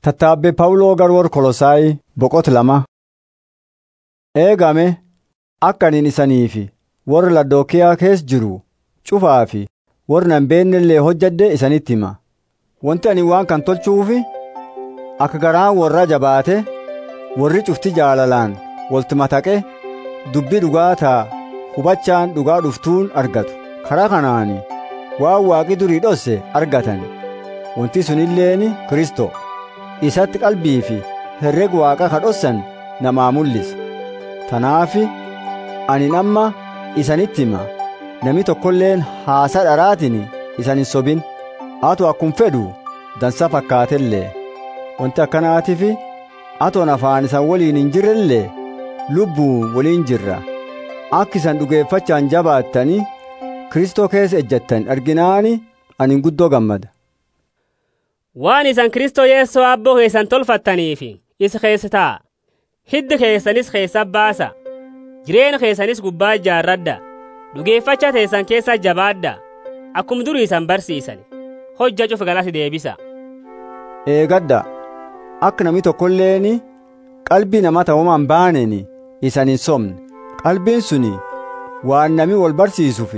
Tattaabbee Pawuloo garwoora Kolosaayi boqota lama. Eegame akka ani isanii fi warra Laodookiyaa keessa jiru cufaa fi warra nan beekne illee hojjedhe isanitti hima. Wanti ani waan kan tolchuufi akka garaan warra jabaate warri cufti jaalalaan walitti mataqe dubbii dhugaa ta'a hubachaan dhugaa dhuftuun argatu. Karaa kanaani waan waaqi durii dhosse argatan. Wanti sunilleeni Kiristoo. isatti qalbii fi herrega waaqa kadhossan namaa mul'isa tanaafi ani amma isanitti hima nami tokkolleen haasa dharaatiin isan hin sobin atu akkum fedhu dansa fakkaatellee wanti akkanaatiif atoon afaan isan waliin hin jirrellee lubbuun waliin jirra akka isan dhugeeffachaan jabaattanii kristoo keessa ejjattan arginaani ani guddoo gammada waan isan kristoo yeessoo abboo keessan tolfattaniif isa keessa taa'a hiddi keessanis keessa baasa jireenya keessanis gubbaa ijaarradha dhugeeffacha teessan keessa jabaadha akkum durii isan barsiisan hojja cufa galatti deebisa. Eegadda akka nami tokkolleen qalbii nama ta'umaan baaneen isan hin somne qalbiin suni waan nami wal barsiisuuf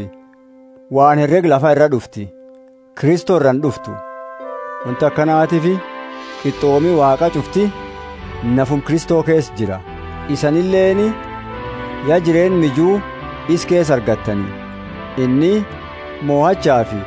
waan herrega lafa irra dhufti kristoo irraan dhuftu. wanti akkanaatiif qixxoomi waaqa cufti nafum kristoo keessa jira isanilleeni yaa jireen mijuu is keessa argattanii inni moo'achaa fi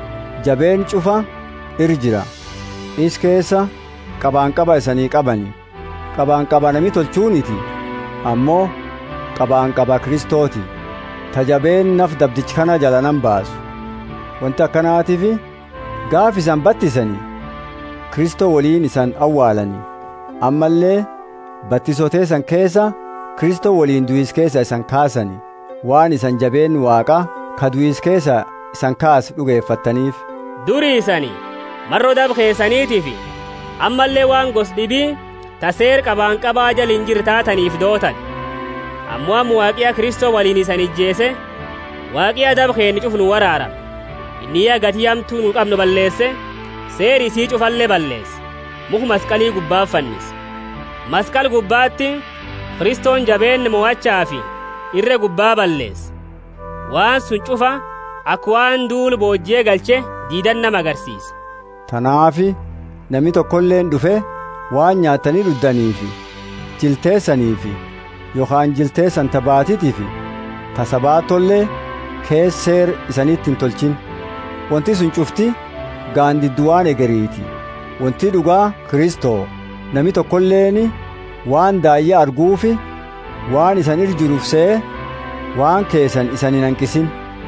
jabeen cufa ir jira is keessa qabaanqaba isanii qabani qabaanqaba nami tolchuuniti ammoo qabaanqaba kristooti tajabeen naf dabdichi kana jala nan baasu wanti akkanaatiif gaaf isan battisanii kristoo waliin isan awwaalanii ammallee battisotee isan keessa kristoo waliin du'is keessa isan kaasanii waan isan jabeen waaqa ka du'is keessa isan kaas dhugeeffattaniif. durii isanii marroo daba keessaniitiif ammallee waan gos dhibii taseer qabaanqabaa jala hin jirre taataniif dootan ammoo amma waaqiya kristoo waliin isan ijjeese waaqiya daba keenya cufu nu waraarame inni yaa gatii hamtuu nu qabnu balleesse seeri isii cufallee balleesse muku masqalii gubbaa fannise masqal gubbaatti kiristoon jabeenni mo'achaa fi irre gubbaa balleesse waan sun cufa akka waan duulu boojjee galche diidan nama agarsiise. Tanaafi namni tokkolleen dhufe waan nyaatanii dhuddaniifi jilteessaniifi yookaan jilteessan tabaatitiifi tasabaatollee keesseer isanitti hin tolchin. wanti sun cufti gaandidduwaan egeriiti wanti dhugaa kristoo nami tokkolleeni waan daayya arguufi waan isan ir jiruuf se'e waan keessan isan hin hanqisin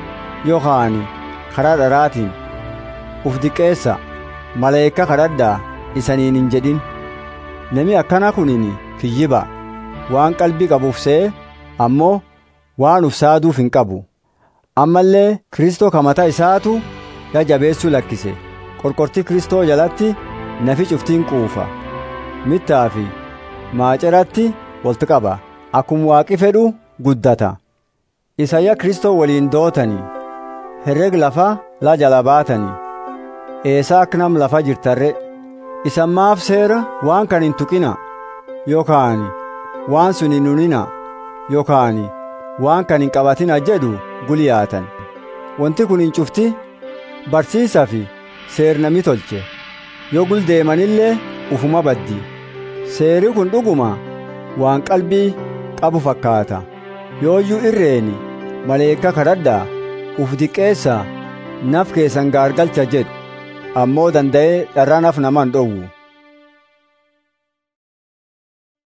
yookaan karaa dharaatiin uf diqqeessa maleekka kadhadhaa isaniin hin jedhin nami akkana kunin kiyyiba waan qalbii qabuuf se'e ammoo waan uf saaduuf hin qabu ammallee kristoo kamata isaatu yaa jabeessuu lakkise qorqortii kristoo jalatti nafi cuftiin quufa mittaa fi maaceratti walitti qaba akkuma waaqi fedhu guddata isayya kristoo waliin dootanii herreg lafa la jala baatanii eesaa akka nam lafa jirtarre isan maaf seera waan kan hin tuqina yookaan waan sun hin hunina yookaan waan kan hin qabatina jedhu guliyaatan wanti kun hin cufti barsiisaa fi seernami tolche yoo guldeemanillee ufuma baddi seeri kun dhuguma waan qalbii qabu fakkaata yooyyuu irreeni maleekka kadhadhaa uf diqqeessaa naf keessan gaargalcha jedhu ammoo danda'ee dharraa naf naman dhowwu